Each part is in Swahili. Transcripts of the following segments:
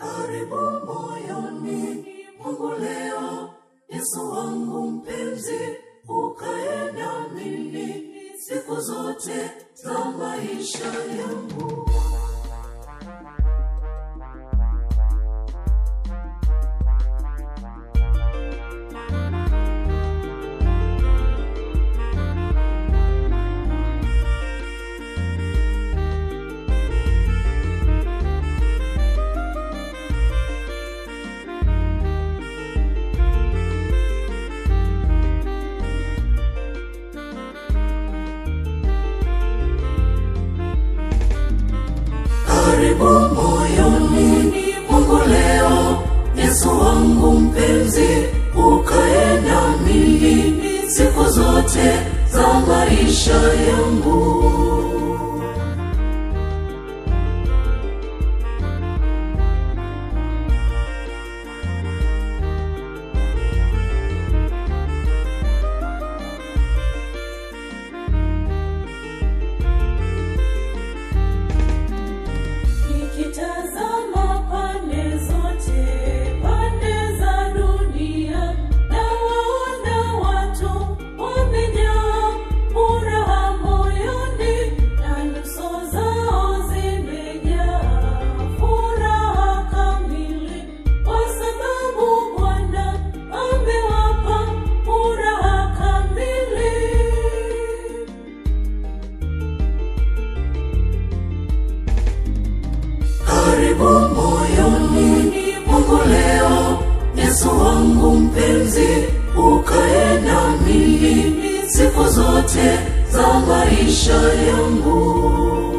karibu moyoni mwangu leo yesu wangu mpenzi ukae namini siku zote za maisha yangu karibu moyoni mwangu leo yesu wangu mpenzi ukae nami siku zote za maisha yangu Nikitazama pande zote, pande za dunia, nawaona watu wamejaa furaha moyoni, na nyuso zao zimejaa furaha kamili, kwa sababu Bwana amewapa furaha kamili. karibu moyoni mwangu leo yesu wangu mpenzi ukae nami siku zote za maisha yangu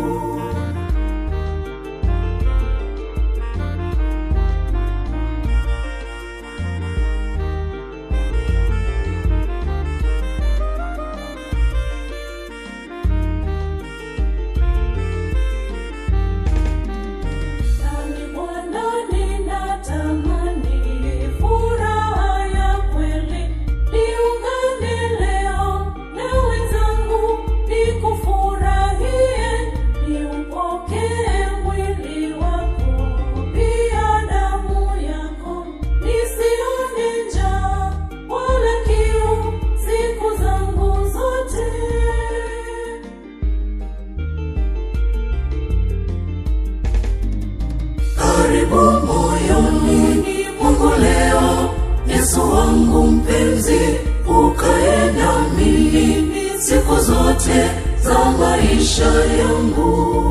Nami Bwana ninatamani furaha ya kweli, niungane leo na wenzangu nikufurahie, niupokee mwili wako pia damu yako, nisione njaa wala kiu siku zangu zote. karibu moyoni mwangu leo yesu wangu mpenzi ukae nami siku zote za maisha yangu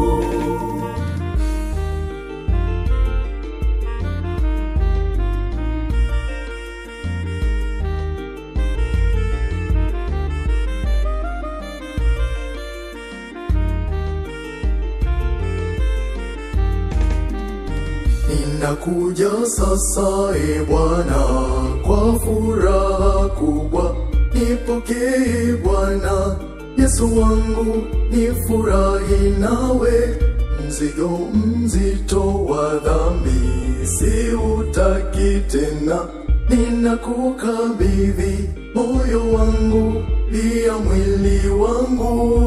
Ninakuja sasa e Bwana kwa furaha kubwa, nipokee Bwana Yesu wangu, nifurahi nawe. Mzigo mzito wa dhambi siutaki tena, ninakukabidhi moyo wangu pia mwili wangu.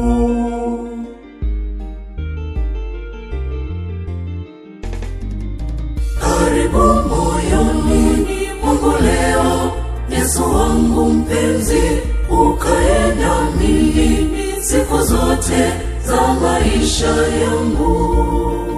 karibu moyoni mwangu leo yesu wangu mpenzi ukae nami siku zote za maisha yangu